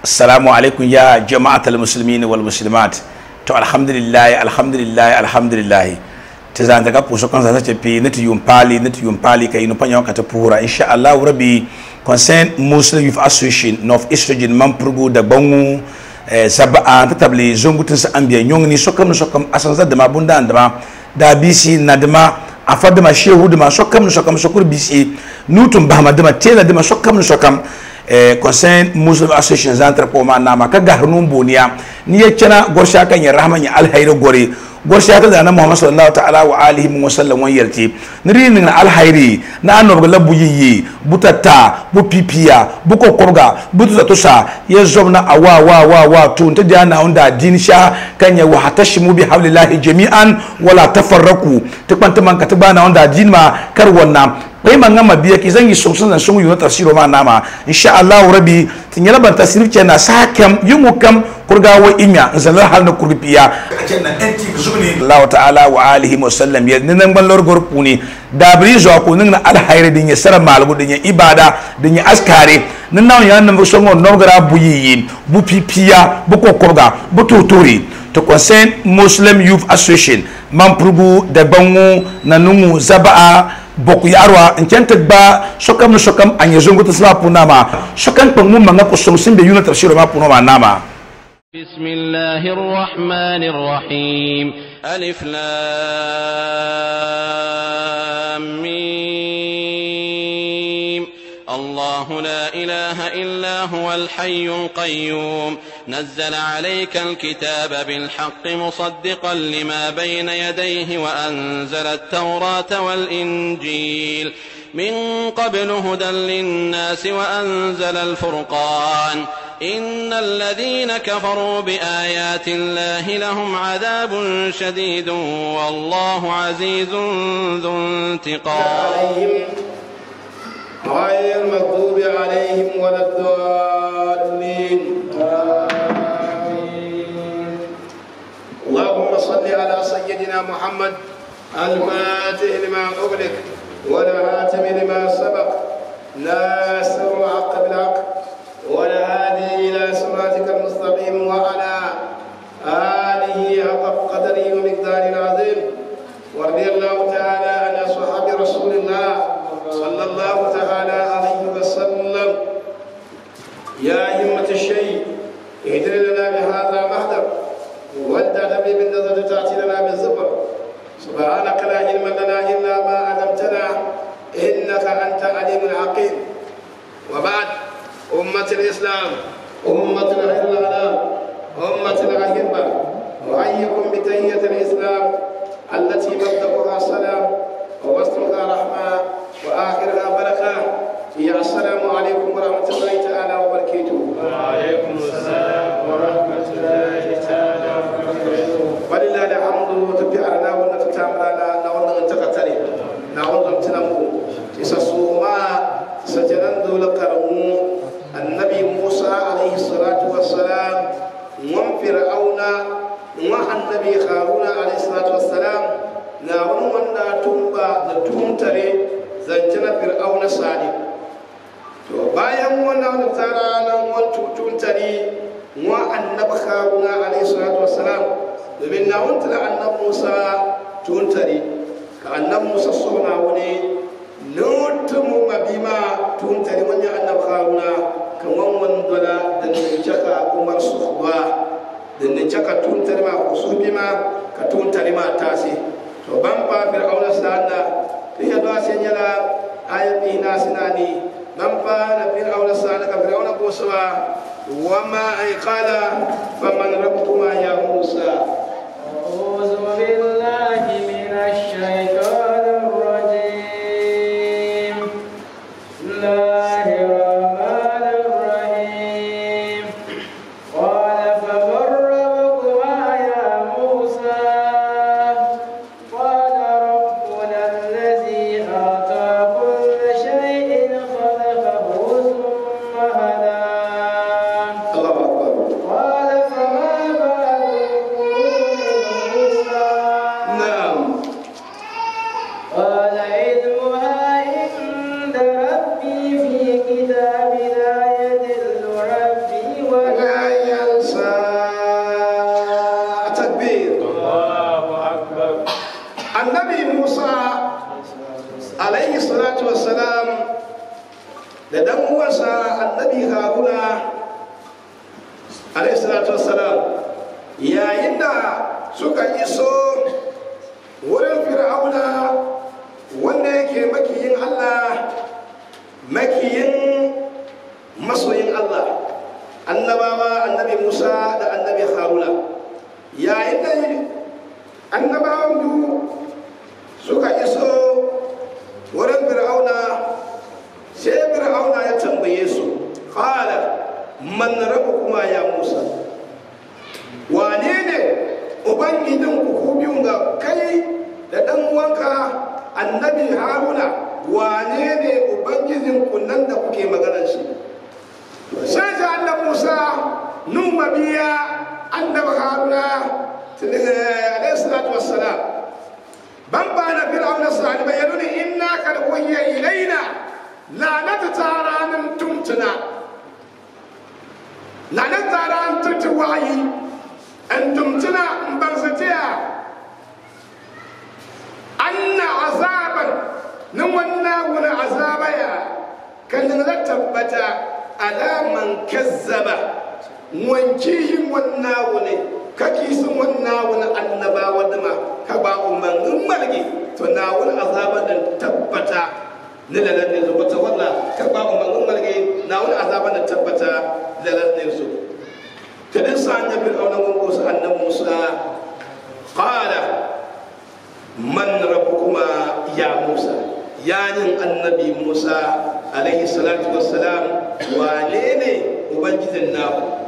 assalamu alaikum ya jama'atul muslimin wal muslimat to alhamdulillah alhamdulillah alhamdulillah ta zan daga puso kan sa ce pi nati yum pali nati yum pali kai no panyo kata pura insha Allah rabbi concern muslim youth association north east region mampurgu da bangu eh, saba'a ta tabli zongutun sa ambiya nyong ni sokam sokam asan za da mabunda andama da bisi na dama afa dama shehu dama sokam sokam sokur bisi nutum bahma dama tela dama sokam sokam eh, concern muslim association zantar ko ma nama ka gahnun boniya ni ya cana gorsha kan ya rahman ya alhayri gore gorsha ta da nan muhammad sallallahu ta'ala wa alihi wa sallam wa yarti niri ni alhayri na anor la buyiyi butata bu pipiya bu kokorga bu tusa ya zobna awa wa wa wa to ta da na onda din sha kan ya wa hatashimu bi hablillahi jami'an wala tafarraku ta kwanta man ka ta bana onda din ma kar wannan kai man ngama biya ki zangi songsun zan sungu yuna tafsiro ma nama insha Allah rabbi tin yala ban tafsir ce na sakam yungu kam kurga wa inya zalal hal na kurbiya ajen na enti zubni Allah ta'ala wa alihi wa sallam ya nan ban lor gorpu ni da bri zo ko nan al hayre din ya sara malgu din ya ibada din ya askare nan nan ya nan songo no gara buyi bu pipiya bu kokorga bu tutori to concern muslim youth association mamprugu da bangu na nungu zaba'a boku yarwa nkente ba sokam no sokam anye zongo tsla puna ma sokam pang mu manga ko som simbe yuna tafsiro ma puno ma nama بسم الله الرحمن الرحيم ألف لام ميم الله لا إله إلا هو الحي القيوم نزل عليك الكتاب بالحق مصدقا لما بين يديه وأنزل التوراة والإنجيل من قبل هدى للناس وأنزل الفرقان إن الذين كفروا بآيات الله لهم عذاب شديد والله عزيز ذو انتقام عليهم غير المغضوب عليهم ولا الضالين آمين اللهم صل على سيدنا محمد الفاتح لما أغلق والهاتم لما سبق ناصر الحق بالحق والهادي إلى صراطك المستقيم وعلى آله حق قدره ومقداره العظيم ورضي الله تعالى عن أصحاب رسول الله صلى الله تعالى عليه وسلم يا همة الشيء اهدر لنا بهذا المحضر ودع نبي بالنظر تأتي لنا بالزبر سبحانك لا علم لنا إلا ما علمتنا إنك أنت عليم الحكيم وبعد أمة الإسلام أمة الإسلام أمة الأهبة أحييكم بتحية الإسلام التي مبدأها سلام ووسطها رحمة وآخرها بركة هي السلام عليكم ورحمة الله تعالى وبركاته وعليكم السلام ورحمة الله تعالى وبركاته ولله الحمد تبيعنا ونتتامنا نعود نتقتري نعود نتنمو تسسوما سجنان دول كرمو النبي موسى عليه الصلاة والسلام وم فرعون النبي هارون عليه الصلاة والسلام نعود من تنبا نتمتري زنجنا فرعون صالح to bayan wannan tara nan wan tutun tari wa annabi haruna alayhi salatu wassalam domin na wanta da annabi musa tun tari ka annabi musa sona wani lutumu mabima tun tari wani annabi haruna kan wannan dola da ne chaka umar suhba da ne chaka tun tari ma kusurbi ma ka tun tari ma tasi to ban ba fir'auna sanda to ya do sai nyala ayati na sinani من فان فرعون سالك فرعون قوسوا وما أي قال فمن ربكما يا موسى أعوذ بالله من الشيطان الرجيم بسم الله الرحمن الرحيم قال فمن ربكما يا موسى قال ربنا الذي أعطى كل شيء خلقه ثم هدى الله أكبر قال فما بال القرون salatu wassalam da dan uwansa annabi haruna alaihi salatu wassalam yayin da suka iso wurin fir'auna wanda yake makiyin allah makiyin masoyin allah annabawa annabi musa da annabi haruna yayin da annabawan biyu suka iso wurin fir'auna sai fir'auna ya tambaye su qala man rabbukuma ya musa wane ne ubangijin ku biyun ga kai da dan uwanka annabi haruna wane ne ubangijin ku nan da kuke maganar shi sai ta annabi musa numa biya annabi haruna alaihi salatu wassalam ban ba na fir'auna sani bayyanu ne inna kad wayya ilaina lanata taranin tumtuna lanata taranin tutu wayi an tumtuna in ban satiya anna azaban nan wannan wani azabaya kan da tabbata alaman kazzaba wankihin wannan wani kaki sun wannan wani annabawa dama ka ba umarnin marge to na wani azaba da tabbata na lalar ne zuwa ta walla ka ba umarnin marge na wani azaba da tabbata lalar ne su kadin sa an yabi auna gungun su annan musa qala man rabbukuma ya musa yanin annabi musa alaihi salatu wassalam wane ne ubangijin naku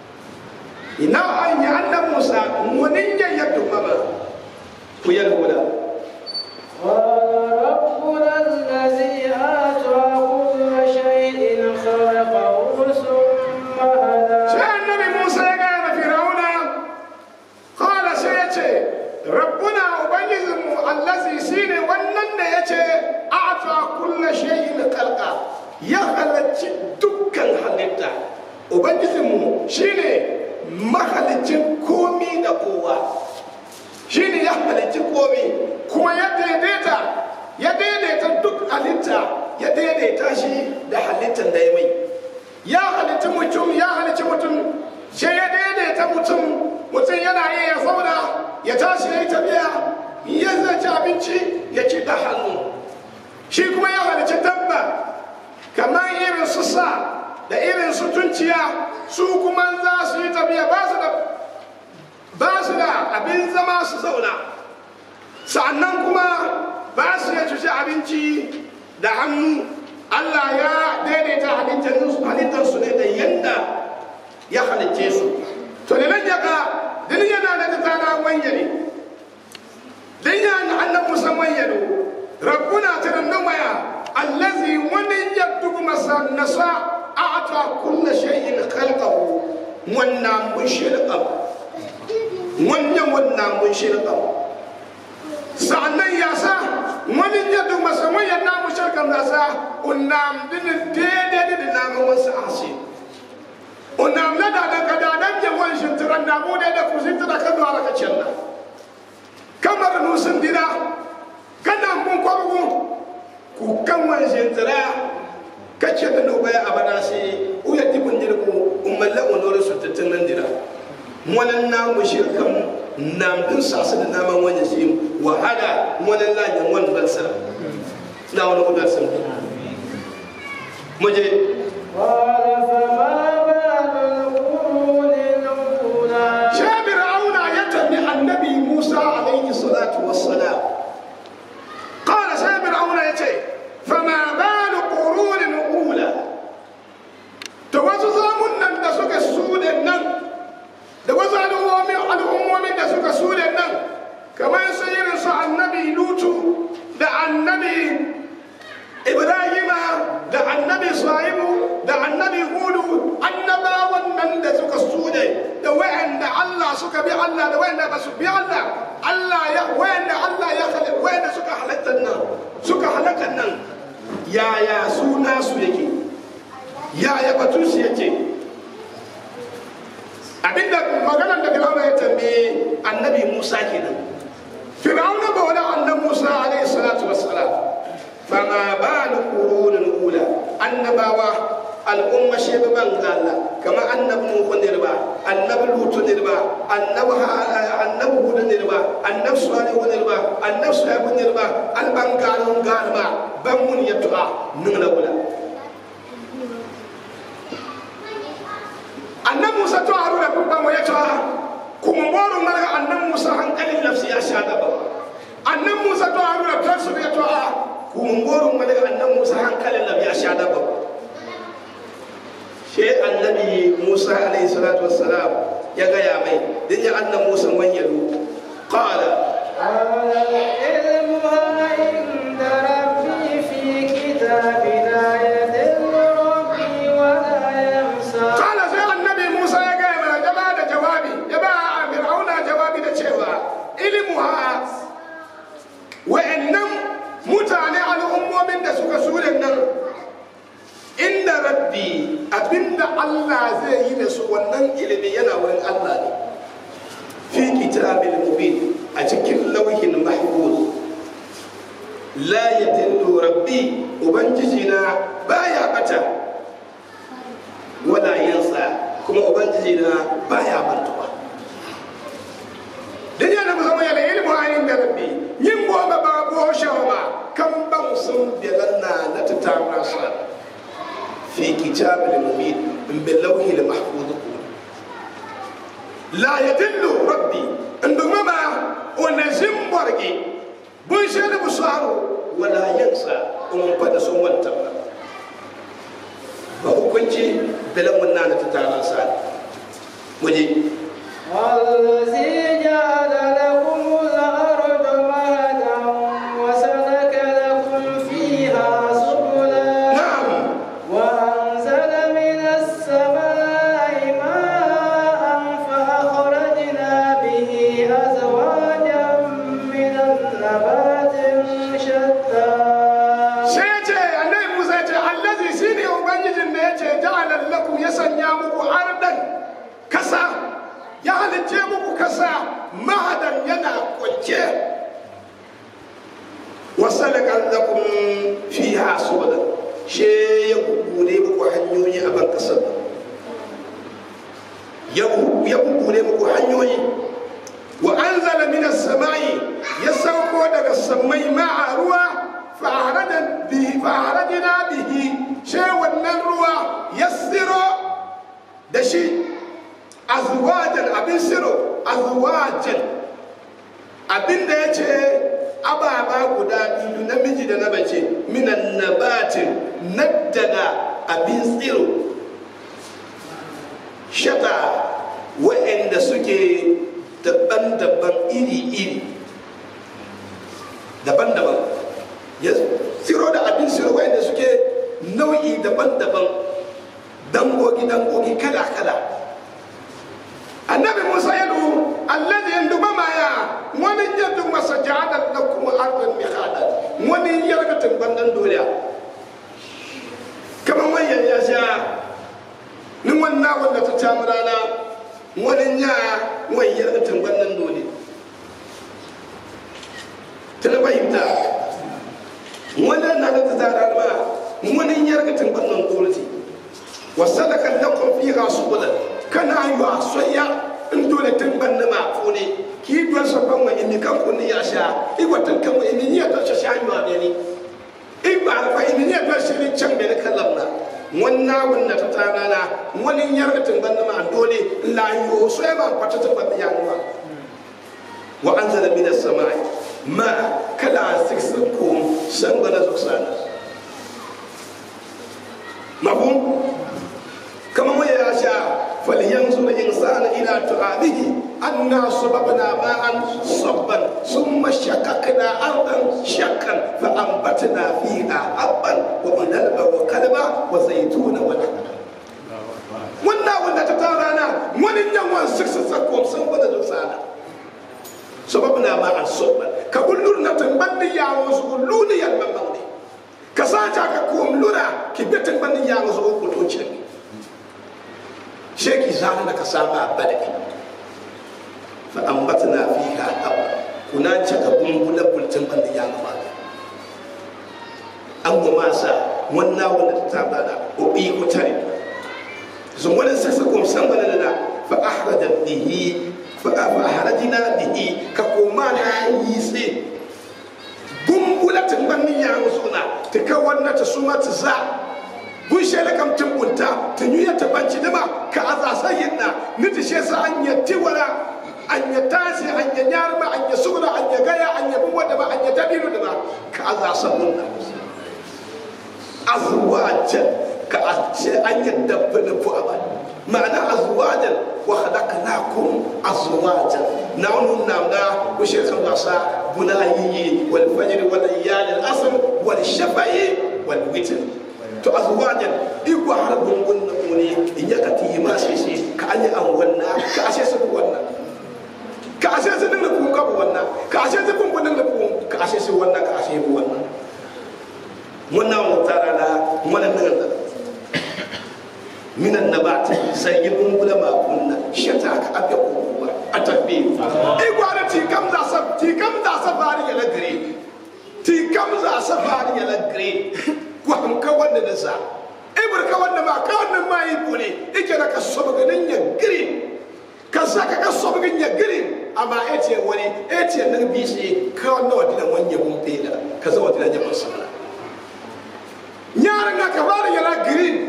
ina an yi annan musa munin ya dumama ku yi lura قال ربنا الذي أعطى كل شيء خلقه ثم هدى sai annabi musa ya gaya ma firauna kala sai ya ce rabbuna ubangijinmu allazi shine wannan da ya ce ata kulla shay'in khalqa ya halarci dukkan halitta ubangijinmu shine mahalicin komi da kowa shine ya halicci komi kuma ya daidaita ya daidaita duk halitta ya daidaita shi da halittar da ya mai ya halitta mutum ya halitta mutum sai ya daidaita mutum mutum yana iya ya zauna ya tashi ya yi tafiya ya zai ci abinci ya ci da hannu shi kuma ya halitta dabba kamar irin su sa da irin su tunciya su kuma za su yi tafiya ba su da ba su da abin zama su zauna sa'annan kuma ba su ya cuci abinci da hannu Allah ya daidaita halittarsu ne da yadda ya halicce su to da nan yaga din yana da tsara wanyare din yana annan musan wanyaro rabbuna tirannan waya allazi wani yaddugu masa nasa a'ata kulla shay'in khalqahu wannan mun shirka wannan wannan mun shirka sa'annan ya sa wani yadda masa wayan namu shirkan da sa unam din daidai da namu wasu asi unam na da da kada dan je wan shin tiran da mu da ku shin tira kan da ka cella kamar nu sun dira kana mun kwabu ku kan wan shin tira kace da no baya abada sai uya dibun dirku umalla onore su tattan dira wannan namu shirkan nam din sasu da naman wani shi wahala wani lajin wani balsa na wani kudar sun muje قال فما بال القرون الأولى shabir auna ya tambi annabi musa alaihi salatu wassalam qala shabir auna ya ce fama balu qurunin ula to wasu zamun nan da suka sude nan da wasu al'ummomin al'ummomin da suka sude nan kamar su irin su annabi lutu da annabi ibrahima da annabi shu'aibu da annabi hudu annabawan nan da suka sude da wayanda Allah suka bi Allah da wayanda ba su bi Allah Allah ya wayanda Allah ya halitta wayanda suka halatta nan suka halaka nan yaya suna su yake yaya batun su yake abinda maganar da Fir'auna ya tambaye annabi Musa kenan Fir'auna ba wani annabi Musa alaihi salatu wassalam fama balu qurunul ula annabawa al'umma shebe ban galla kama annabi nuhu nirba annabi lutu nirba annabi annabi hud nirba annabi salih nirba annabi shuaib nirba alban galon galma ban mun yatu'a nungla wala annabi musa to haruna ko ban ya tu'a kuma boru malaga annabi musa hankalin nafsi ya sha gaba annabi musa to haruna kansu ya tu'a kuma boru malaga annabi musa hankalin nafsi ya sha gaba she annabi musa alayhi salatu wassalam ya gaya mai din ya annabi musa man yalu qala قال علمها عند ربي في كتاب لا يدل ربي ولا ينسى qala sai annabi musa ya gaya mana ya ba da jawabi ya ba fir'auna jawabi da cewa ilmuha wa'annan mutane al'ummomin da suka sure nan inda rabbi abinda Allah zai yi da su wannan ilimi yana wurin Allah ne fi kitabil mubin a cikin lauhin mahfuz la yadillu rabbi ubangiji na baya bata wala yansa kuma ubangiji na baya mantuwa dan yana musamman yana ilmu ayin da rabbi yin bo ba ba bo shawa kan ban sun bilanna na tatamra sa في كتاب المبين من باللوح المحفوظ لا يدل ربي عندما ما ونزم برقي بنشر بصار ولا ينسى ومن بدا سوى التمر فهو كنتي بلا منانة تتعالى سال مجي والذي جعل لكم الأرض مهدا وسلك لكم فيها سبلا نعم وأنزل من السماء ماء فأخرجنا به أزواجا من النبات شتى sai ya ce annabi musa ya ce allazi shine ubangijin da ya ce ja'ala lakum ya sanya muku ardan kasa ya halicce muku kasa mahadan yana kwance wasalaka lakum fiha subulan she ya kukkure muku hanyoyi a ban kasar ya ya kukkure muku hanyoyi wa anzala minas samai ya sauko daga samai ma'a ruwa fa'arada bihi fa'aradina bihi she wannan ruwa ya siro da shi azwajan abin siro azwajan abin da ya ce ababa guda biyu namiji da na bace minan nabatin na daga abin tsiro shata wa'anda suke daban-daban iri-iri daban-daban ya tsiro da abin tsiro wa'anda suke nau'i daban-daban dangogi-dangogi kala-kala annabi musa ya du alladhi yanduba maya wani yadda masa ja'ala lakum ardan mihada wani yarga timbandan duniya kamar wayan ya sha ni wannan wanda ta ta rana wani ya wani yarga timbandan duniya tana fahimta wani na da ta tara ma wani yarga timbandan duniya wasalaka lakum fiha subulan kana yi a soya in dole tun ban na ma fune ki dole so ban wa imi kan kun ya sha i watan kan wa imi ni to sha yi wa beni i ba fa imi ni to shirin can beni kallam na wanna wanna ta tana na wani yarda tun ban na ma dole la yo so ya ba pata ta ban ya wa wa anzala minas samai ma kala siksakum sangana zuksana mafhum كما هو يشاء فلينظر الإنسان إلى طعامه أنا صببنا ماء صبا ثم شققنا أرضا شقا فأنبتنا فيها حبا وعنبا وكلبا وزيتونا ونخلا wannan wanda ta tara na wani yawan sirsa sakom sun bada zuksana sababu na ma an soban ka kullur na tamban ni yawo su kullu ni yan mamman ne ka sa ta ka kom lura ki betin ban ni yawo su ko to cin sheki zana da ka saba badaki fa ambatna fiha hab kuna caka bumbula bultin ban da ya gaba an goma sa wannan wanda ta tabla da o bi ko tare so wala sasa ko san bana da fa ahraja bihi fa ahrajna bihi ka ko ma na yi sai gumbula tumbanni ya musuna ta ka wannan ta suma ta za bun shele kam tumbunta ta nyuya ta banci dama ka aza sayin na ni ta shesa an yatti wala an ya tasi an ya nyarma an ya sugna an ya gaya an ya bumwa da ba an ya tabiru da ba ka aza sabun na azwajan ka ashe an ya dabba da fu aban ma'ana azwajan wa khalaqnakum azwajan na'unu namda ku shekhan wasa bunayi wal fajr wal layali al asr wal shafa'i wal witr to azwajan igwa har bungun na kone in ya ka tiyi ma sai sai ka anya an wannan ka ashe su wannan ka ashe su dinga kun ka wannan ka ashe su kun dinga kun ka ashe su wannan ka ashe bu wannan wannan mu tara da wannan nan da minan nabat sayyibun ulama kunna shata ka abya kuwa atabbi igwa da ti kam za sa ti kam za sa bari ya lagre ti kam za sa bari ya lagre ko ham ka wanda da sa ibur ka wanda ma ka wanda ma yi bune ike da ka so ga nan ya green ka sa ka ka so ga ya green amma ete wani ete nan bi shi ka wanda wadi da wanya bun pela ka zo wadi da ya basala nyara nga ka bari ya green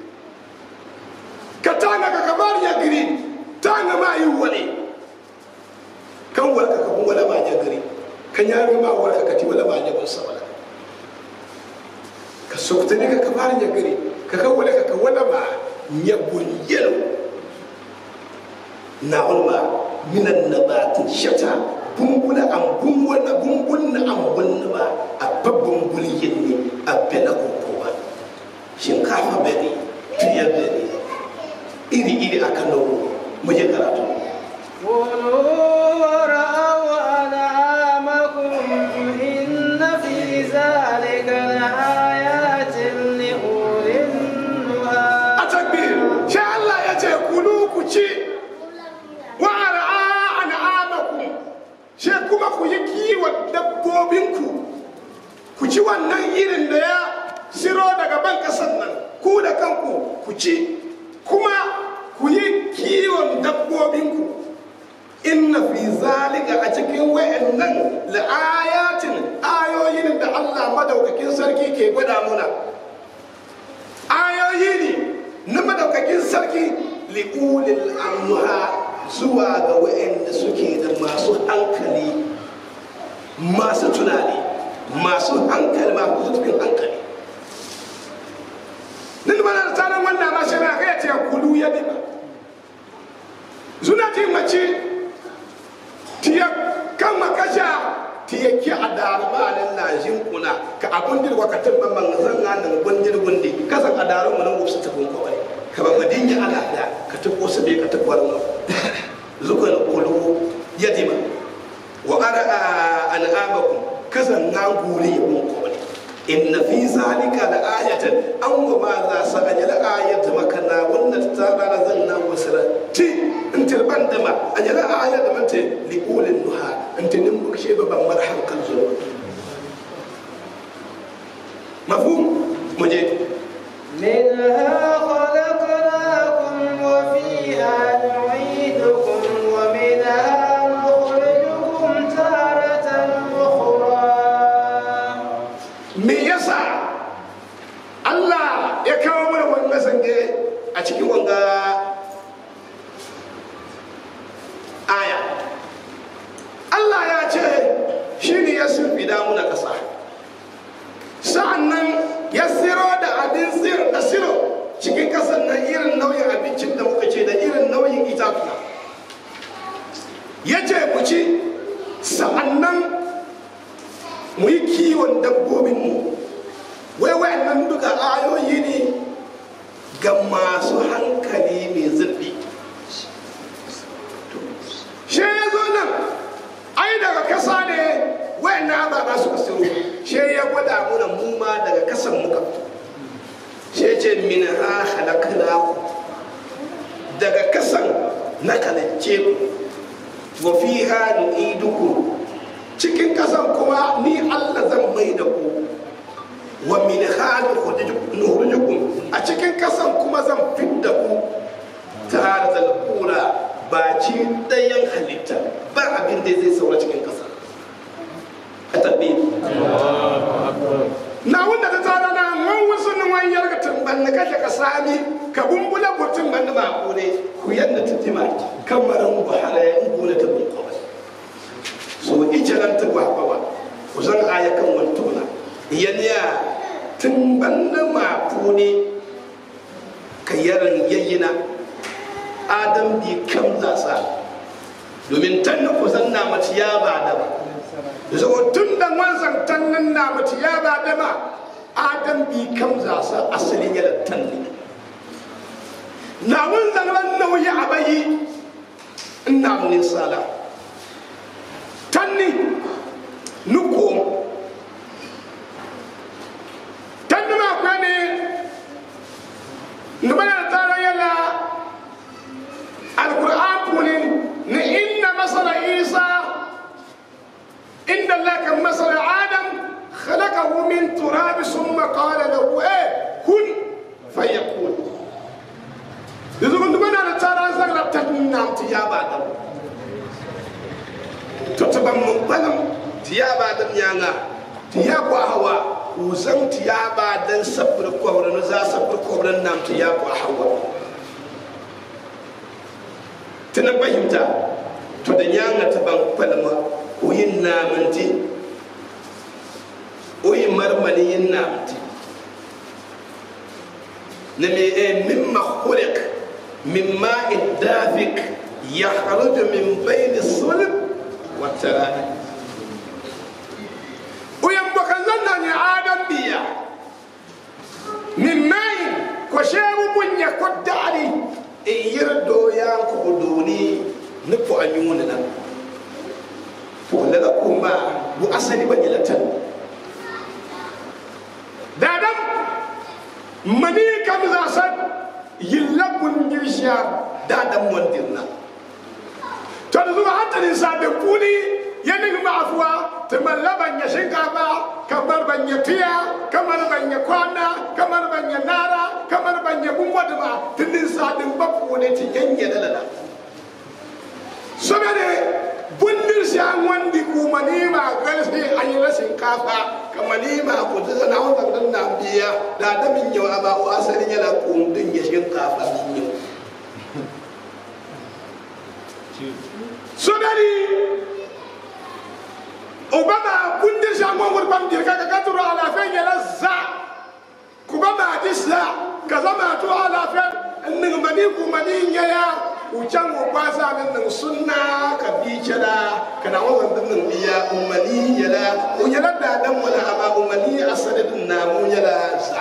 ka tanga ka ka bari ya green tanga ma yi wani kan warka ka kun wala ma ya green kan yaro ma warka ka ti wala ma ya basala ka soktani ka kabar nya gari ka ka wala ka ka wala ma nya bunyelo na ulma minan nabati shata bumbula am bumbula bumbulna am bunna ba a babban bulyin ne a bela kokowa shinkafa bari fiye bari iri iri akan nawo mu je karatu كلوا ورأوا أنعامكم إن في ذلك لآيات لأولي النهى a takbir sha Allah ya ce kulu ku ci wa ar'a an'amakum she kuma ku yi kiwon dabbobinku ku ci wannan irin da ya siro daga ban kasan nan ku da kanku ku ci kuma ku yi kiwon dabbobinku inna fi zalika a cikin wa'annan la'ayatin ayoyin da Allah madaukakin sarki ke gwada muna ayoyi ne na madaukakin sarki li'ulil annuha zuwa ga wa'anda suke da masu hankali masu tunani masu hankali masu cikin hankali nin mana da tsarin wannan ma shi na kai ce kulu ya dima zuna ti mace tiya kama kasha tiya ki a darma nan na jin kuna ka abun dirwa ka tabba man zan nan gundir gundi kasan a daru mun wasu ta kun kawai ka ba madin ya ala da ka ta kosa be ka ta kwarin zukal kulu ya dima wa ara an'amakum kasan na gure ya mun kawai inna fi zalika la ayatan an wa ma za sa ajala ayat makana wannan ta rana zan na wasira ti in tilban da ma ajala ayat da mante li ulil nuha in tinin mu kashe babban marhan kan zuwa mafhum muje منها خلقناكم وفيها نعيدكم ومنها نخرجكم تارة أخرى me yasa Allah ya kawo mana wannan zange a cikin wanga aya Allah ya ce shi ne ya sulfida muna ƙasa sa'annan ya siro da abin sir da siro cikin ƙasar nan irin nauyin abincin da muka ce da irin nauyin itatuwa ya ce ku ci sa'annan mu yi kiwon dabbobinmu wai wayannan duka ayoyi ne ga masu hankali mai zurfi she ya zo nan ai daga kasa ne wayannan ababa suka siro she ya gwada muna mu ma daga kasan muka fito she ce min ha halaknaku daga kasan na kalacce ku wa fiha nu'idukum cikin kasan kuma ni Allah zan mai da ku wa min hali nukhrijukum a cikin kasan kuma zan fidda ku tare da kura baci ɗayan halitta ba abin da zai saura cikin kasa a tabbi na wanda ta tara na wan wasu ni wan yarga tumban na kashe ka sami ka bumbula butun ban ma ko ne ku yanda ta tima kamaran buhara ya ngula ta bin kawai so ijaran ta ba ba ku san aya kan wantona yaniya tun ban ma ko ne ka yaran yayyina adam bi kam zasa domin tan ku san na mace ya ba da ba zo tun da wanzan tannan na mace ya ba da ma adam bi kam za sa asalin yana tanni na wanzan ran nauyi a bayi ina mun sala tanni nuko tanni ma kwani nubana tara yala alquran punin ni inna masala isa إن الله كمثل آدم خلقه من تراب ثم قال له إيه كن فيكون إذا كنت من أنا ترى زغرة تنام تيابا دم تتبع مقبلم تيابا دم يانا تيابا هوا وزن تيابا دم سبر كورا نزا سبر كورا نام تيابا هوا تنبهمتا تدنيانا تبع مقبلم o yin namanti o yin marmani yin namanti na me e mimma khuliq min ma'in dafik yakhruju min bayni sulb wa tara'i o yan bokan zanna ni adam biya min ma'in ko shewu bunya ko dari e yirdo ya ko doni ni ko anyuna nan daga kuma bu asali ba gilatan dadam mani kam za san yillabun girsha dadam wandirna to da zuwa hatta ni sa da kuni yanin ma'afuwa ta mallaban ya shinkafa kamar ban ya tiya kamar ban ya kwana kamar ban ya nara kamar ban ya bumwa da ba tunin sa din bafu ne ti yanye da lada saboda bundir si an wandi ku manima galsi an yi rashin kafa ka manima ku ta zana wanda dan na biya da da min yau aba wa asalin yana ku din ya shin kafa min yau so dari obama bundir si an wani ban dirka ka ka turo ala fen yana za ku ba ma disla ka zama to ala fen nin mani ku mani yaya ucan o kwasa min nin sunna ka bi cala kana wannan din nin biya umani yala o yala da dan wala ama umani asadin na mu yala sa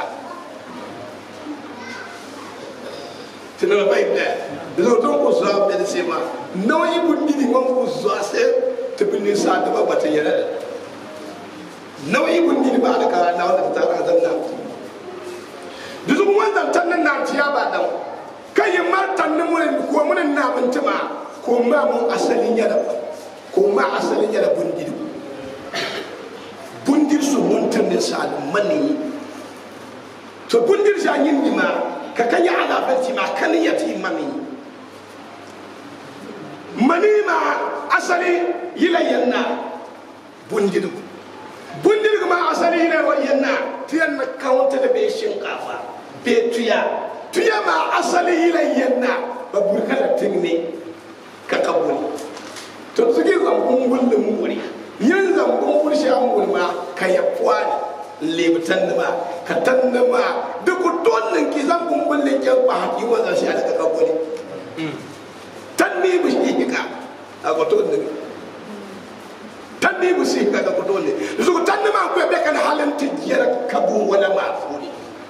tinan bai da bizo ton ko zo be se ma no ibu didi mon ko zo se to bin sa da ba bata yala no ibu didi ba da ka na wannan ta ka zanna bizo wannan tannan na tiya ba dan kan yi martan ni mun ko mun na mun tuma ko ma mun asalin yara ko ma asalin yara bundir bundir su mun tan ne sa mani to bundir sa yin ni ma ka kan ya ala banti ma kan ya ti mani mani ma asali yila yanna bundir bundir ma asali yila wa yanna tiyan na kawanta da be shinkafa be tuya tuya ma asali yilan yanna ba burka da tinne ka kabuli to suke zambun gullum wuri yin zambun wuri an gulma ka yafuwa ne lebutan da ma ka tanna ma duk donnin ki zambun gullum ke ba haƙi wanda shi aka kabuli tanni bu shi ka a goto ne tanni bu shi ka ga goto ne su tanni ma ku be kan halin tijiyar kabu wala ma furi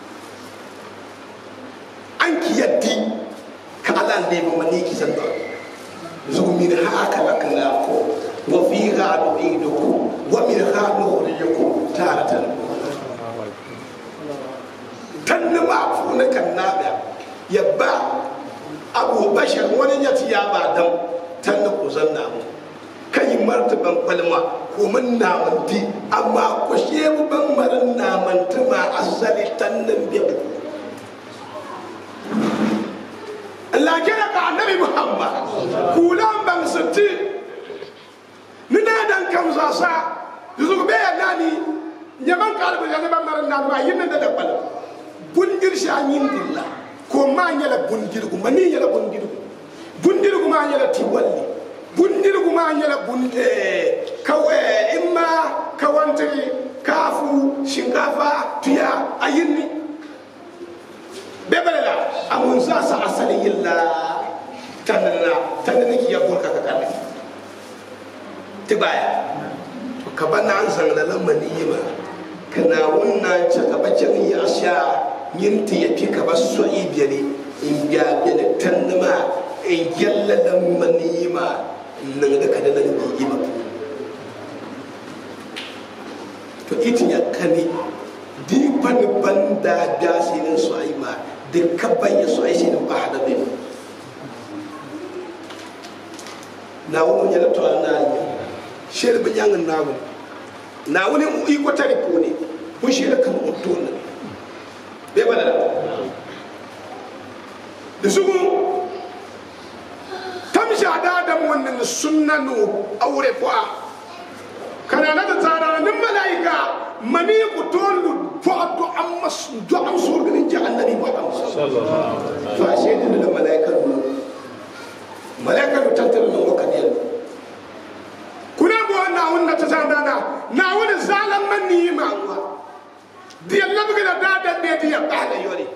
an ki yaddi ka ala ne ba mani ki san da zugu min ha ka la kana ko wa fi ga nu'idukum wa min ha nukhrijukum taratan tan ma fu na kan na ba yabba abu bashar wani ya ci ya ba dan tan da ku zanna mu kai marta ban palma ko mun namanti amma ko shebu ban marin namanti ma asali tannan biyu Allah kira ka annabi Muhammad kulan ban sitti ni na dan kam za sa yuzu be ya nani nyaman kalbu ya ban marin nan ma yin da da bal bundir sha yin dilla ko ma nyala bundir ko mani nyala bundir ko bundir ko ma nyala tiwalli bundir ko ma nyala bunde kawe imma kawantiri kafu shinkafa tuya ayinni bebele la amun sa sa asali yilla tanana tanana ki yabur ka ka tibaya to ka bana an zangala la maniyima kana wonna cha ka bacin ya sha yinti ya fi ka ba so ibiyani in biya bene tanama in yalla la maniyima nan da kada nan bi ima to itin ya kani di pan banda gasinin su aima da kabban ya su aishi da ba hada bai na wani yana to na yi shir bin yan na wani na wani mu iko tare ko ne kun shi da kan mutu ne bai bada da su tamsha da da wannan sunnanu aure fa kana na ta tsara nan malaika mani ku tolu fo do amma do am sur bin jahannami muhammad sallallahu fa shedin da malaika nu malaika nu tantar nan wakadiyal kuna bo na wonna ta tsara da na wani zalan man ni ma wa di Allah buga da da da di ya bahla yori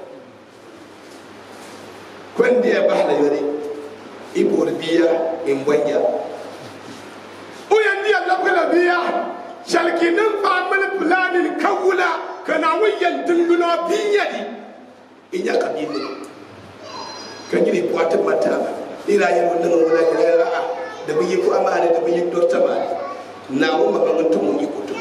kwan di ya bahla yori ibor biya in banya uyan di Allah buga da biya shalkinin famil fulanin kawula kana wuyan dungulo biyadi in ya kabili kan gidi puwatin mata ira yin wannan wala ga ra'a da biyi ku amana da biyi dorta ma na mu magangantu mun yi kutu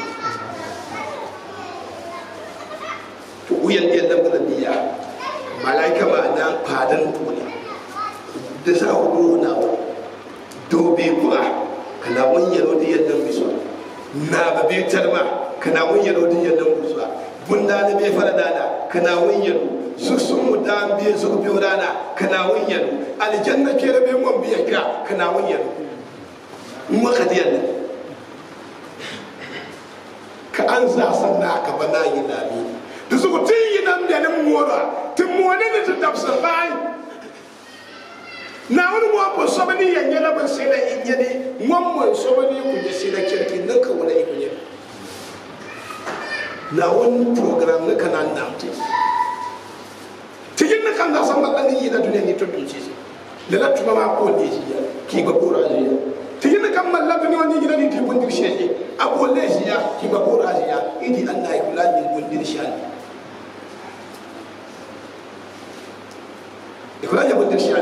to wuyan da dan bala biya malaika ma na fadan tuni da sa hudu na dobe kuwa kana wani yaro da yadda biso na ba be tarma kana wun yaro din yadda musa bunda ne be fara dana kana wun yaro su sun mu da biye su biyo dana kana wun yaro aljanna ke da be mun biya ka kana wun yaro mu ka diyan ka an za san na ka bana yi lami da su ku tin yi nan da nan mora tin mo ne da tafsir bai na wani mo ko so bani yan yala ban sai da in yade mon mo so bani ku je sai da kirki nan ka wala ikun yade na wani program na kana na te tigin na kan da san ba ni yi da duniya ni to dun ci da la tuma ma ko ne ji ki ba ko ra ji tigin na kan malla duniya ni gida ni ti bundir shi abo le ji ya ki ba ko ra ji ya idi Allah ya kula ni bundir shi ikula ya bundir shi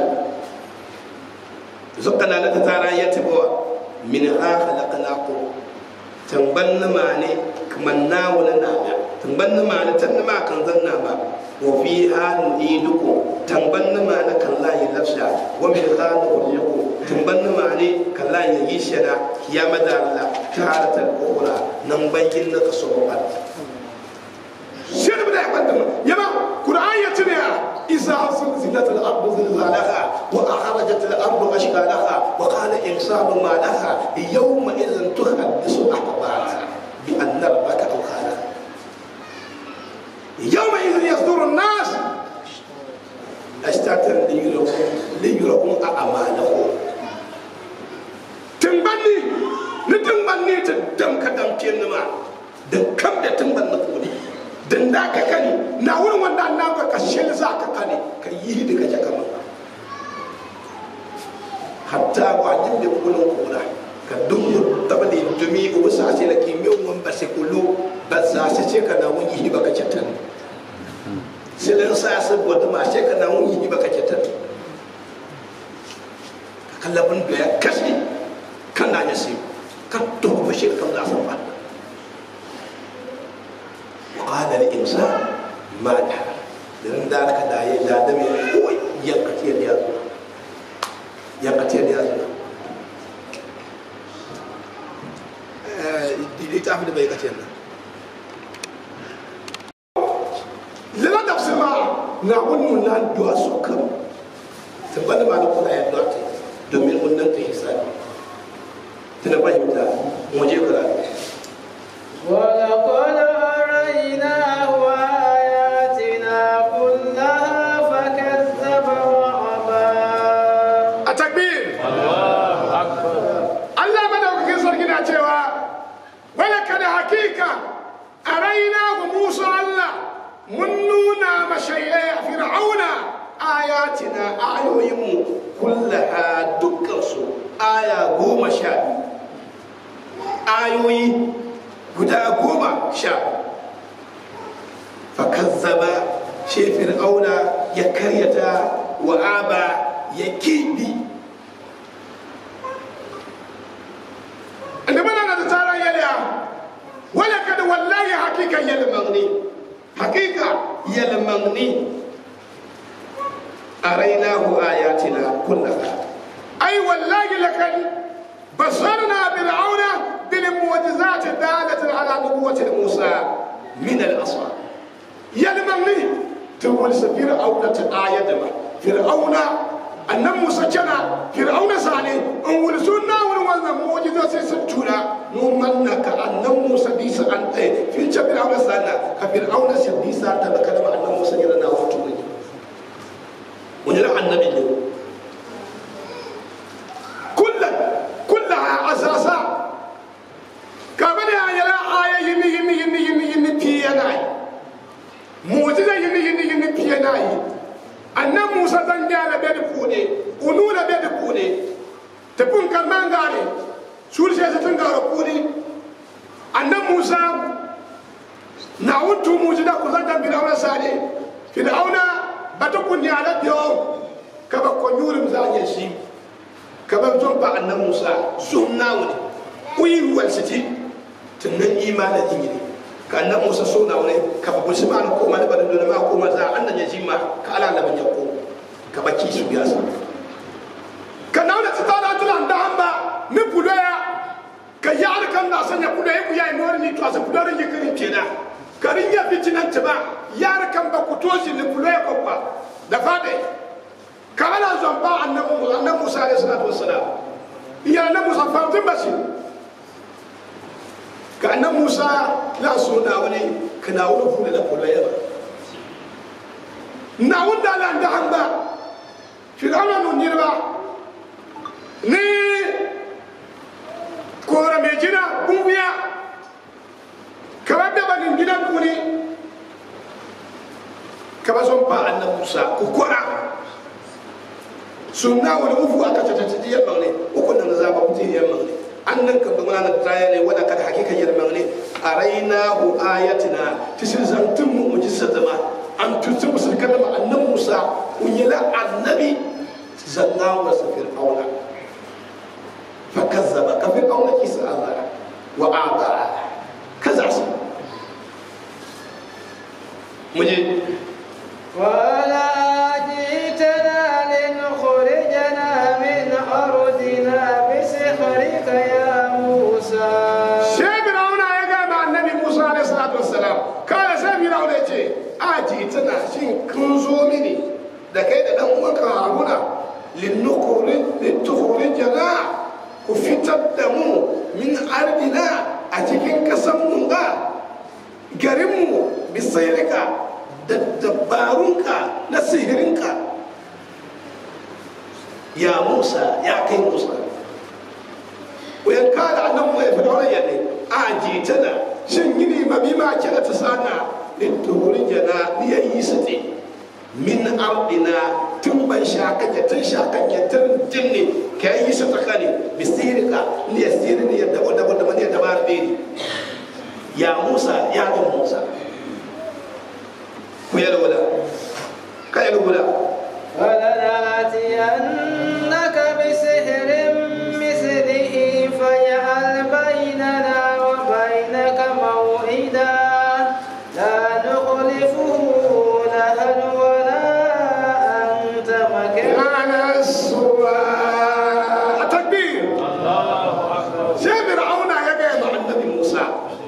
zokana na ta tara ya tibo min ha khalaqnakum tamban na mane kaman na wala na ga tamban na mane tan na ma kan zan na ba wa fi ha nu'idukum tamban na mane kan la yi lafsha wa min ha nu'idukum tamban na mane kan la yi shara ya madalla taratan ukhra nan bayin na kaso ba shir bi da kwanta yama qur'an ya tune إذا زلزلت الأرض زلزالها وأخرجت الأرض أشكالها وقال إنسان ما لها يومئذ تحدث أخبارها بأن ربك أوحى يومئذ يصدر الناس أشتاتا ليروا أعمالهم تنبني نتنبني تدم كدم كينما دكم دتنبني قولي dan da ka kani na wurin wanda na ka ka shel za ka kani ka yi da kaje kama hatta ba jin da kulun kula ka dungu tabali dumi ko sa ce la ki mi won ba se kulu ba za se ce ka na wuni ba ka cetan silan sa su bodu ma ce ka na wuni ba ka cetan ka kallabin da ya kashi kan na ya sai ka to ba shi kan za su ba وقال الإنسان ما لها لأن ذلك دا دا دم هو يقتل يا يقتل يا littafi da bai kace nan lila da sama na wannan na duwa su kan tabbata ma da kuma ya duwa ta domin wannan ta hisabi tana fahimta mu je karatu ولقد أريناه آياتنا كلها فكذب وأبى a takbir Allah madaukakin sarki na cewa wala kada hakika a raina wa Musa Allah mun nuna mashai'ai a fir'auna ayatina ayoyinmu kullaha dukkansu aya goma sha biyu ayoyi guda goma sha fakazzaba shi fir'auna ya karyata wa aba ya kibi da mana da tsaron yalya wala kada wallahi hakika yalmagni hakika yalmagni arainahu ayatina kullaha ai wallahi lakad basarna fir'auna bil mu'jizat dalatan ala nubuwwati musa min al aswa yalmagni tawal safir auna ta ayadama fir'auna annan musa cana fir'auna sane in wuli sunna wani wannan mu'jiza sai sun tura mu manna ka annan musa bisa an ɗaya fi ce fir'auna sana ka fir'auna sai bisa ta da kalma annan musa yana na wato ne wani da annabi ne kullum kullum a asasa ka bane a yala aya yini yini yini yini yini fiye na yi mu'jiza yini yini yini fiye na yi annan musa zan gyara bai da kuɗe unu da bai da kuɗe tafin kalman gare su da shi tun gara kuɗe annan musa na wutu mujiza ku zan dan fidauna sare fidauna bata kunni ala biyo ka ba ko yurim za ya shi ka ba zon ba annan musa sunna wani uyi ruwan siti tunan imanin ingini ka annan musa so na wani ka ba bushi ma ko ma da bada dole ma ko ma za annan ya ji ma ka ala laban ya ko ka ba ki su biya sa ka na wani tsita da tulan da hamba mi budo ya ka ya ar kan da sanya budo ya ku ya ni wani to asa budo rin yikirin kenan ka rin ya fitinan ta ba ya ar kan ba ku to shi ni budo ya ko ba da fade ka ala zon ba annan musa annan musa alaihi salatu wassalam ya annan musa fatin bashi ka annan musa la so na wani ka na wani fula da fula yaba na wunda la da hamba firawna no nirba ni kora me jina bubiya ka ba da banin gidan kuni ka ba son ba annan musa ku kora sunna wani ufu aka tatati yamma ne uku nan za ba mutum yamma ne annan ka bama na taya ne wanda kada hakika yalma ne a raina hu ayatina tishin zantun mu mujisa zama an tutsu musul kalma annan musa unyala annabi zanna wa safir aula fa kazzaba kafir aula kisa Allah wa aba kaza su muje قال جئتنا لنخرجنا من أرضنا بسحرك يا موسى sai Fir'auna ya ga ma annabi Musa alaihi salatu wassalam kana sai Fir'auna ya ce a ji tana shin kun zo mini da kai da dan uwanka Haruna linnukuri litukhrijana ku fitar da mu min ardina a cikin kasan mu ga garin mu bisairika da dabarunka na sihirinka ya Musa ya kai Musa wayan kada annan mu ya fi dole ya ne a jitana shin gini ma bi ma kira ta sana in tuhurin jana ni ya yi su ne min ardina tun ban shakake tun shakake tun jinni ka yi su ta kane bisirika ni ya siri ni ya dabo dabo da mani ya dabar beri ya musa ya ga musa ku yi lura ka yi lura فلنأتينك بسحر مثله فاجعل بيننا وبينك موعدا لا نخلفه نحن ولا أنت مكانا على السواء التكبير sai fir'auna ya gaya ma annabi musa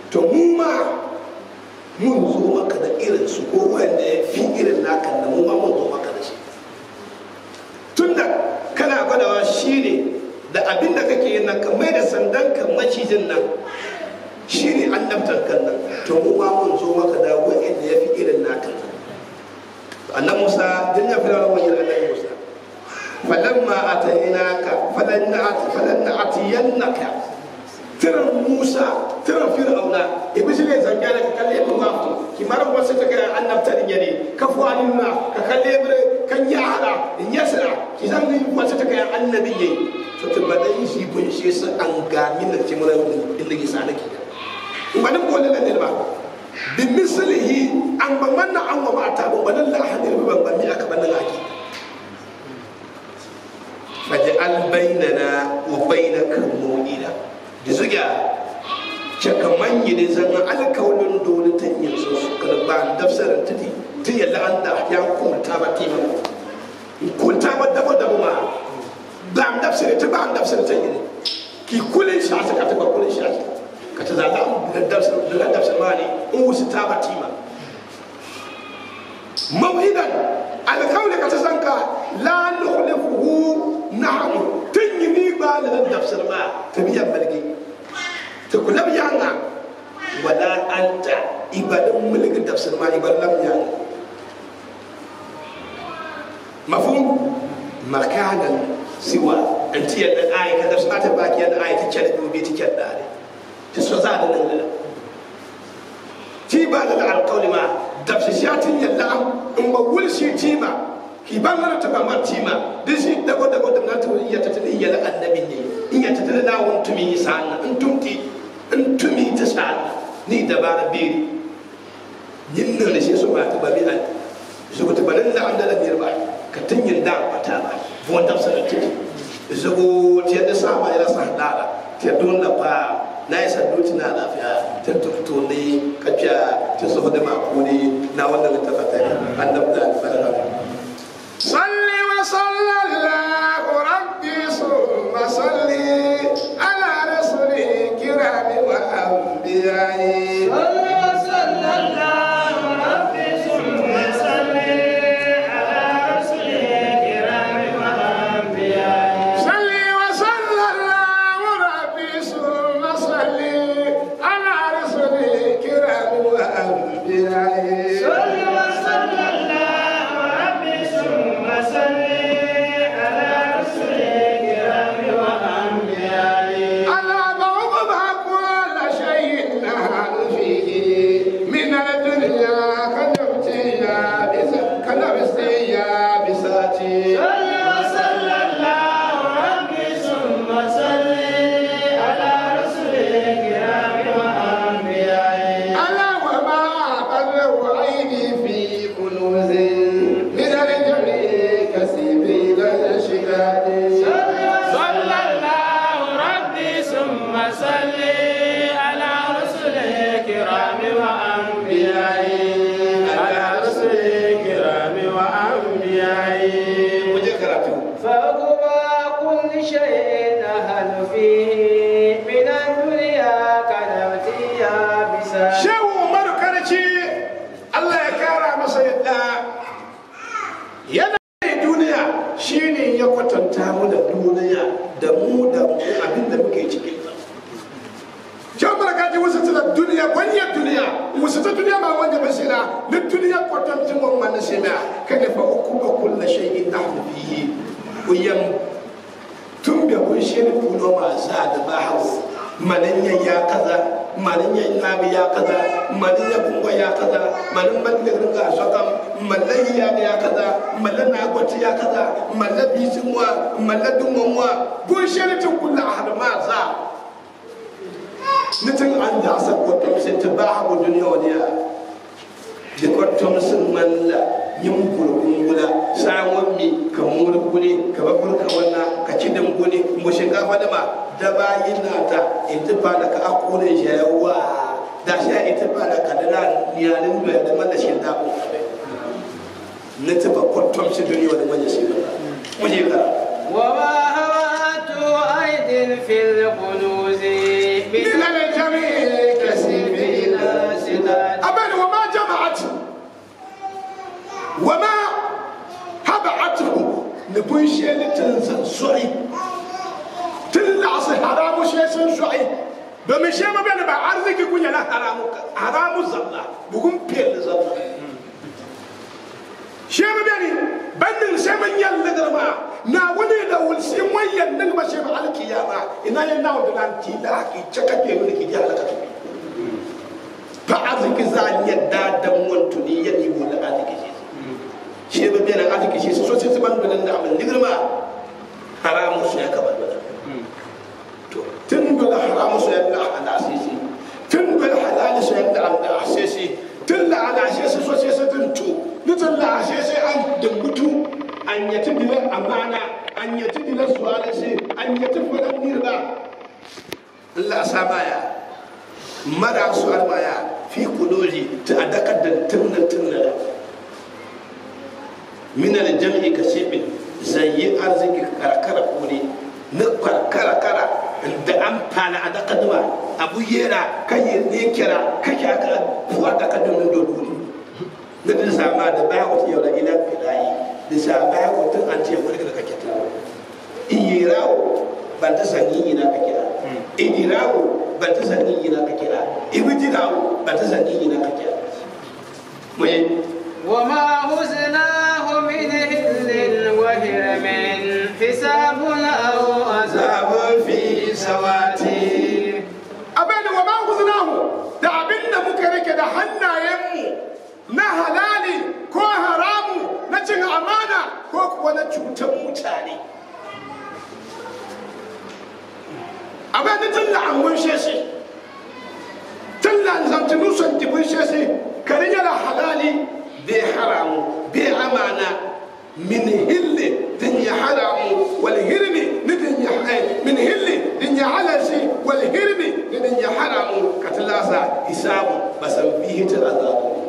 to mu ma mun zo maka da irin su ko wanda ya fi irin naka da mu ma mun zo maka da shi tunda kana gwadawa shi ne da abin da kake yin nan ka mai da sandan ka macijin nan shi ne annabtar kan nan to mu ma mun zo maka da wa'anda ya fi irin naka annan musa din ya fi rawar wani annabi musa falamma atainaka falanna atiyannaka tiran musa tiran fir'auna ibisi ne zanga da ka kalle mu ba ki maran wasu ta ga annabta din yare ka fu alinna ka kalle bre kan ya hada in yasra ki zan yi wasu ta ga annabi yayi to ta badai shi bun shi su an ga min da kimura inda ki sa nake in ba nan ko ne ne ba bi mislihi an ban wannan an wa mata ban ban la hadin ban ban mi aka ban nan haki faj'al bainana wa bainaka maw'ida da zuga cakaman yi ne zan alkawalin dole ta yin su kada ba dafsarin ta ti ti ya la'anta ya kunta ba ti ma kunta ba dabo dabo ma ba am dafsari ta ba am dafsari ta yi ki kulin shi ka ta ba kulin shi ka ta zala da dafsari da dafsari ma ne in wusu ta ba ti ma mawhidan alkawli ka ta zanka la nukhlifuhu na'am tun yi ni ba da dafsari ma ta biyan balgi ta kula yanga wala anta ibadan mulkin tafsir ma ibadan lam yanga mafhum makanan siwa anti yadda ayi ka tafsir ta baki yadda ayi ta kyan da bi ta kyan da ne ta so za da nan da ti ba da alqawli ma tafsir shatin yalla in ba wul shi ti ba ki ban mana ta ba ma ti ma disi dago dago da na ta iya ta ta iya annabi ne in ya ta ta da won tumi sa'an in tumti in tumi ta sa ni dabara biri yin nan da shi su ba ta babi an su ta banin da an da biyar ba ka tunyin da ba ta ba buwan da sa ta su ko ta da sa ba ya sa da ta don da fa na yi sandu tuna lafiya ta tukto ne kafiya ta so da mako ne na wanda ta fata annab da alfarka salli wa sallallahu rabbi summa salli ala rasuli kirami wa anbiya'i صلي وصلى الله ربي ثم صلي على رسول الكرام وأنبيائه على بعضها كل شيء نهل فيه من الدنيا كنبتيا كنبتيا بساتي على وما قدر عيني في كنوز من الجميع كسبيل الشداد صلى الله ربي ثم صلي على رسل الكرام وأنبيائه على رسل الكرام وأنبيائه فوق كل شيء نهل فيه من الدنيا كنبتيا بسا shehu umaru karci allah ya kara masa yadda yana da duniya shine ya kwatanta mu da duniya da mu da mu abin da muke cikin ta shehu umaru karci wasu ta duniya wani duniya wasu ta duniya ma wanda ba shi na ni duniya kwatancin wani mana shi na kada fa uku ba kulla shay'in nahnu fihi uyam tun da kun shi ne kuno ma za da ba hau manin ya kaza manin ya nabi ya kaza manin ya bungo ya kaza manin man da ringa sokam mallan ya ya kaza mallan na gwati ya kaza mallan bisin wa mallan dumon wa kun shi ne tun kullu ahad ma za nitin an da sa ko to sai ta ba hau duniya wani ya da ko to sun malla yin gurgun gula sawon mi ka muri gune ka babur ka wannan ka ci dan gune mu shinkafa da ma da bayin nata in tufa da ka akure shi yawa da shi in tufa da ka da niyalin da da man da shi da ku na tufa kwattom shi duniya da manya shi mu je ka وما هوات أيد في الكنوز من الجميع كسبي ni bun sheli tin san so'i tin la sa haramu she san so'i domin she ma bane ba arziki kunya na haramu haramu zalla bugun pel zalla she ma bane bandin she man yalla garma na wani da wulsi wayan nan ba she ba alkiyama ina yan nawo da nan ti da ki chaka ke mun ki ja halaka fa arziki za yadda dan wantuni yadi mu da arziki shi shi ba bene arziki shi so sai ban da da amal nigrma haramu su ya kabar da to tun da haramu su ya da ala asisi tun da halal su ya da ala asisi tun da ala asisi so sai sai tun to nitan la asisi an da mutu an yati dilan amana an yati dilan suwala sai an yati fadan nirba Allah sabaya mara su arbaya fi kudoji ta adakar da tunna tunna min aljam'i kasibin zayyi arziki karkara kone na karkara kara da an fana a daka duma abu yera kan yi ne kira kake aka fuwa daka duma da dole na da sama da baya wata yau da ila filayi da sa baya wata an ce wani da kake ta iyirawo ban ta sanyi ina ka kira idirawo ban ta sanyi ina ka kira ibijirawo ban ta sanyi ina ka kira mai وما هزناه من هل وهرم حساب أو عذاب في سواتي abin da wa ma huznahu da abin da muka rike da hannayenmu na halali ko haramu na cin amana ko kuwa na cutar mutane abin da tun la'amun sheshe tun la'azamtinu son jibin sheshe karin yana halali bai haramu bai amana min hilli din ya haramu wal hirmi ni din ya min hilli din ya halasi wal hirmi ni din ya haramu katlasa hisabu basan bihi ta azabu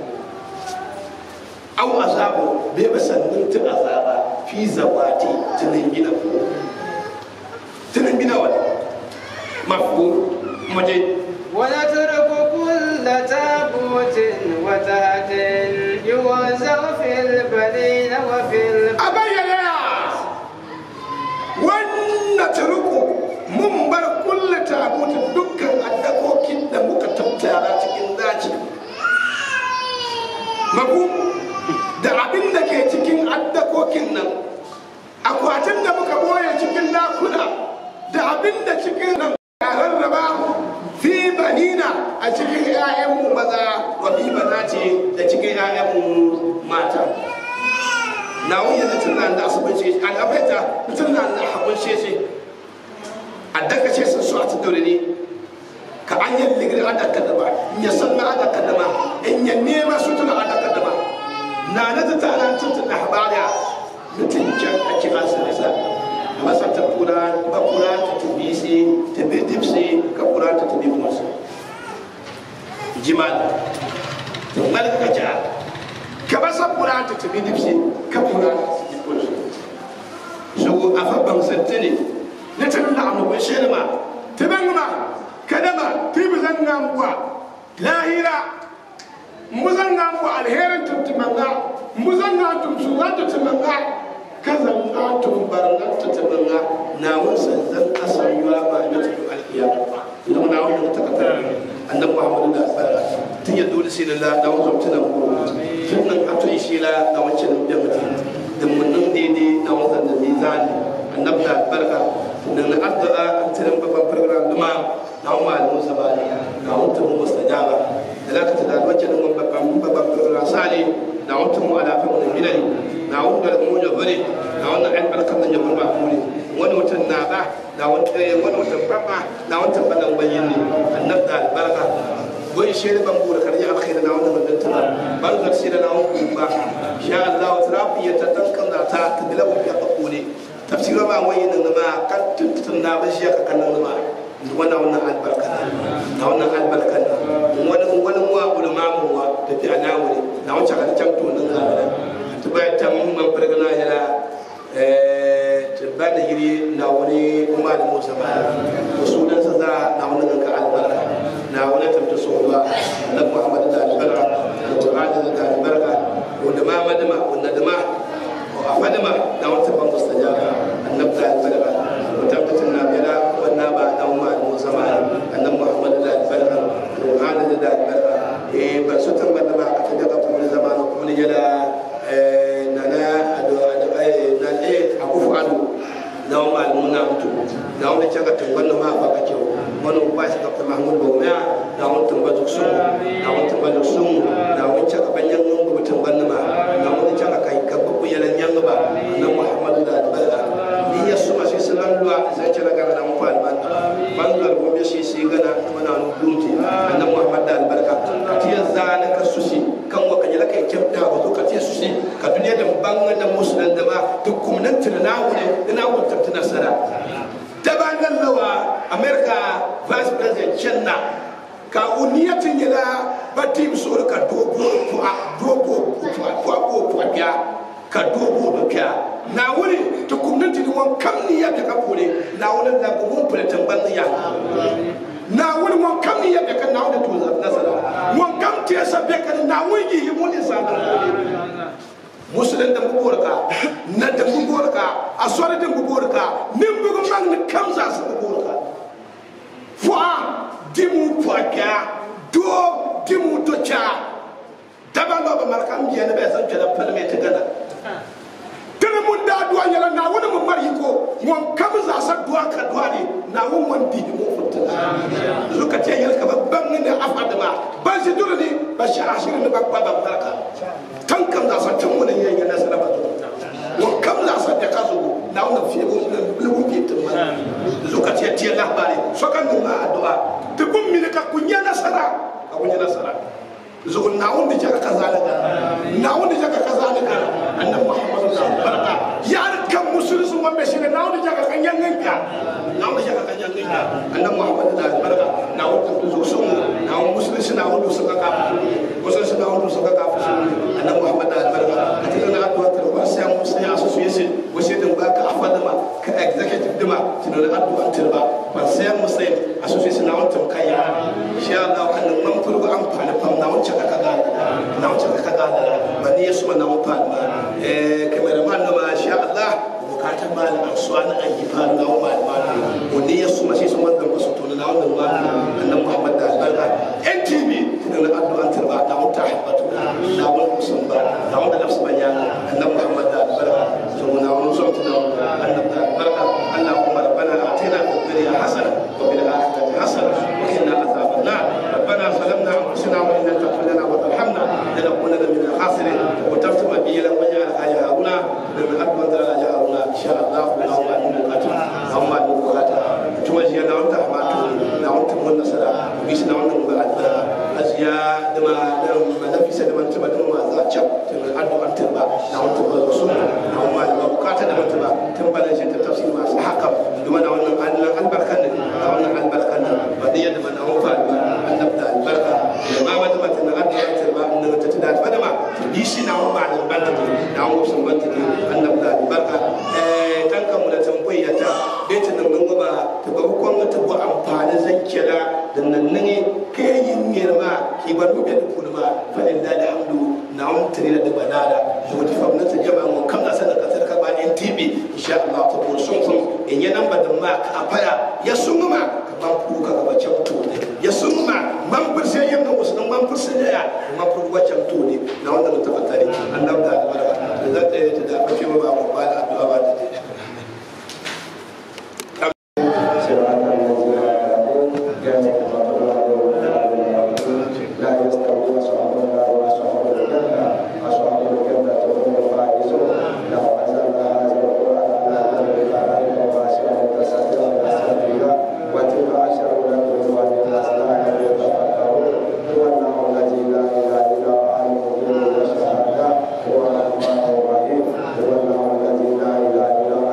aw azabu bai basan din ta azaba fi zawati tunin gina tunin gina wani mafhum muje ونترك كل تابوت وتهت يوزع في البنين وفي الب... a bayyana ya wannan turuku mun bar kulle tabutin dukkan addakokin da muka tattara cikin daji mabu da abin da ke cikin addakokin nan akwatin da muka boye cikin dakuna da abin da cikin nan a rarraba fi banina a cikin 'ya'yanmu maza wa fi banati da cikin 'ya'yanmu mata na wuya na tun da asibin shi an abaita tun da na haɓun shi shi a daga ce sun so a tudore ne ka an yi ligiri a daga dama in ya san na a daga dama in ya nema su tuna a daga dama na na ta tara tun da habariya mutum can a kira su nisa a masa ta kura ba kura ta tubi sai ta bi dipsi ka kura ta tubi kuma su jimal to malaka ja ka ba sa kura ta tafi dipsi ka kura so a fa ban sante ne na tan da amma ban shene ma ta ban ma kadama ti bi zan ngam kwa lahira mu zan ngam kwa alherin tuntumanga mu zan ngam tuntunga tuntumanga ka zan ngam tumbarna tuntumanga na wasan zan asan yuwa ba na tutu alkiyama ina na wannan takatar annabi muhammadu da barka tun ya dole sai lalla da wasu tunan ko tun nan a tun shi la da wancan da mutum da munnan daidai da wasan da mizani annabi da barka nan na addu'a an tiran babban program duma na wa malamu sabani na wata mu mustajaba da zaka tada wancan mun babban babban program sale na wata mu ala fa mun bilali na wanda da mu jabare na wannan an barkan da jabun ba mu ne wani mutum na ba na wani wani mutum babba na wata balan bayin ne annabi da albarka wani shi ne ban bura karya alkhairi na wannan mutum tana ban zar shi da na wani ba sha Allah wa tarafi ya tatankan da ta tabila wa ya kakule tafsira ba wani nan ma kan tuntun na ba shi ya kakan ma wannan wannan albarka na wannan albarka wani wani wa ulama mu wa da fi alawuri na wancan kan can to nan ga ta bayan ta mun man fargana yana eh ba da yiri na wani kuma da musa ba to sunan sa za na wani ganka albarka na wani tamta so ba na muhammad da albarka da qur'ani da albarka wanda ma madama wanda da ma a fadima na wata ban mustaja da albarka eh ban so tan banda ma ka tada ka kuma zamanu kuma ni jala eh nana ado ado eh na eh akufu ado na wa malamu na mutu na wani caga tungan na ma fa ka kyau wani ba shi ka mahmud bawmiya na wani tungan duk sun na wani tungan duk sun na wani caga banyan nan ba tungan na ma na wani caga kai ka babu yalan yan ba na muhammadu da albarka ni ya suma sai sanan luwa zai cira ga na mu falman man da gobe shi sai gana mana nu dumti annabi muhammad da albarka ti ya zana ka susi kan wa kanyala kai kyauta ba to ka ti susi ka duniya da banga da musulman da ba duk kuma nan tunana wuri ina wata tuna sara daban nan lawa america vice president chenna ka uniyatin yala ba tim sura ka dogo puwa dogo puwa puwa puwa puwa ka dogo do kya na wuri to kumnati ni won kam ni ya ka pole na wuri da ko mun pole tamban ya na wuri mon kam ni ya ka na wuri to nasara mon kam te sa be ka na wuri yi mun sa musulun da bubuwar ka na da bubuwar ka a sori da bubuwar ka nin bugun bang ni kam za su bubuwar ka fuwa dimu fuwa kya do dimu to cha daban ba ba markam je ne bai san kala palme ta gana tana mun da duwa yala na wani mun mari ko mun kam za sa duwa ka duwa ne na wani mun di mu futa zuka ce yalka babban ne afada ma ba shi dole ne ba shi ashirin ne ba ba barka tan kam za sa tun wani yayin na sana ba mun kam za sa da ka zo na wani fiye ko na lugu ke tun ma zuka ce tiya labari so kan ma addu'a dubun mi ka kunya nasara ka kunya nasara zugun na wanda jaka kazalika na wanda jaka kazalika annabi muhammadu sallallahu barka ya kan musulunci wanda shi na wanda jaka kan yangan ka na wanda jaka kan yangan ka annabi muhammadu da barka na wanda zo sun na wanda musulunci na wanda suka ka musulunci na wanda suka ka annabi muhammadu da barka a cikin na addu'a ta ba sai mu sai association wace din ba ka afada ma ka executive dima tunan addu'a ta ba ba sai mu sai association na wanda kai ya insha Allah kan man furgo amfani fam na wanda ka kaga na wanda ka kaga ba ni yesu na wanda ma eh cameraman na ma insha Allah bukatan ma na suwa na ayi fa na wanda ma ko ni yesu ma shi sun wanda ba su tona na wanda ma annabi Muhammad da albarka NTV tunan addu'a ta ba na wanda habatu na wanda kusan ba na wanda nafsu banya annabi Muhammad da albarka so na wanda sun tuna annabi da albarka Allahumma rabbana atina fid dunya hasana wa fil akhirati hasana wa qina adhaban nar ربنا ظلمنا انفسنا وان لم تغفر لنا وترحمنا لنكونن من الخاسرين وتفتم بي لم يجعل يا هارون من اكبر يا هارون ان شاء الله اللهم امن القتل اللهم امن القتل توجه لنا وانت حماته لنا وانت من النصر بيسنا وانت من بعد ازيا دما دما نفس دما تبا دما ذا تشب تبا ادو انت با لنا وانت من الرسول اللهم امن القتل دما تبا تبا لنا تفسير ما حكم دما وانت البركه لنا وانت البركه بديه دما نوفا annabda albarka da ma wata mata na adda ya tarba na ta tada fada ma bi shi na wa ma'anin banta ne na wa sun banta ne annabda albarka eh tanka mu da tambayya ta bai ta nan gaba ta ba hukun ta bu amfani zakkira da nan ne kai yin girma ki bar mu da kuma ma fa inda da hamdu na wa tare da banada ko ta famna ta jama'a mu kan da sanar ka sarka ba NTV insha Allah ta ko sun sun in ya nan ba da ma ka fara ya sun ma ka ban ku ka ga bacin to ya sun ma man furse yin da wasu man furse da ya man fur wacan to ne na wanda mutum ta tare annabi da albarka da za ta yi ta da ake ba ba ba da addu'a ba da هو الرحمن الرحيم هو الله الذي لا اله الا هو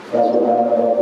فسبحان الله